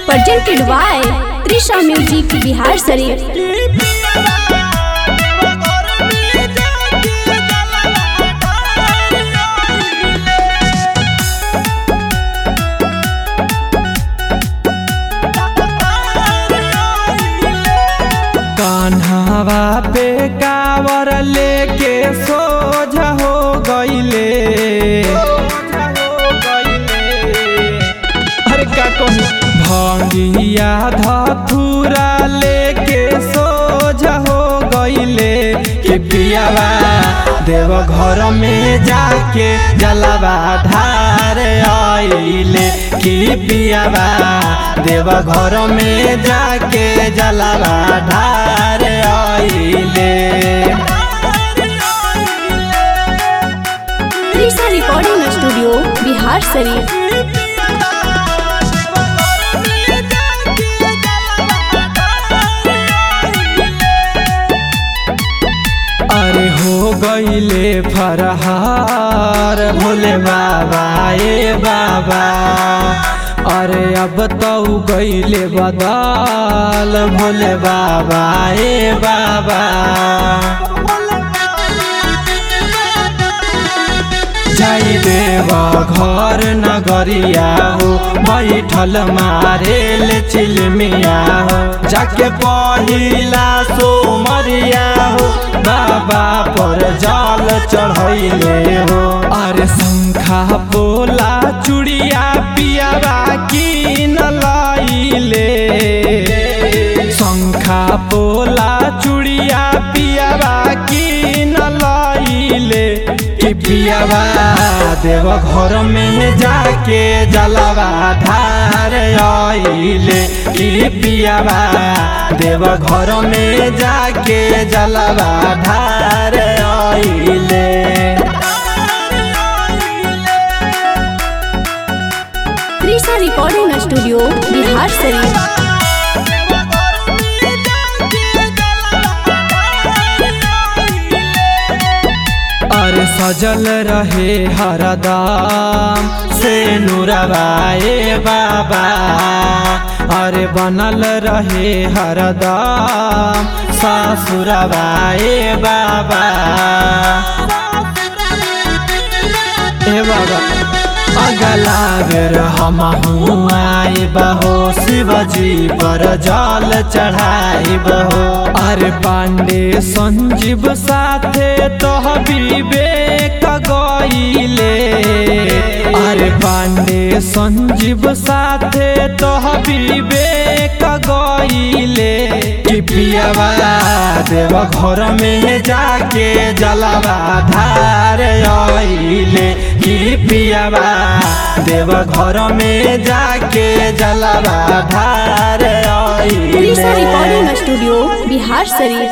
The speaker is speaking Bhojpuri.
presented by Trisha Music Bihar Sarif. कान्हावा पे कावर लेके सोझा हो गईले अरे का कहूं भंगिया धथुरा लेके सोझा हो गईले कि पियावा देव घर में जाके जलवा धार आइले कि पियावा देव घर में जाके जलवा धार आइले Trisha Recording Studio Bihar Sarif. अरे हो गईले फरहार भोले बाबा ए बाबा अरे अब तो गईले बदाल भोले बाबा ए बाबा जाई देव घर नगरिया हो बैठल मारेल चिलमिया हो जाके पहिला सोमरिया हो बाबा पर जल चढ़ैले हो अरे शंखा बोला चुड़िया पियावा की न लाइले शंखा बोला चुड़िया पियावा की न लाइले कि पियावा देव घर में जाके जलवा धार आइले कि पियावा देव घर में जाके जलवा धार आइले Trisha Recording Studio Bihar Sarif. अरे सजल रहे हरदम से नूरवाए बाबा अरे बनल रहे हरदम ससुरवाए बाबा ए बाबा अगला बेर हम आए बहो शिवजी पर जल चढ़ाई बहो अरे पांडे संजीव साथे तोह विवेक गईले अरे पांडे संजीव साथे तोह विवेक गईले कि पियावा देव घर में जाके जलवा धार आइले कि पियावा देव घर में जाके जलवा धार Trisha आइले Recording Studio Bihar Sarif.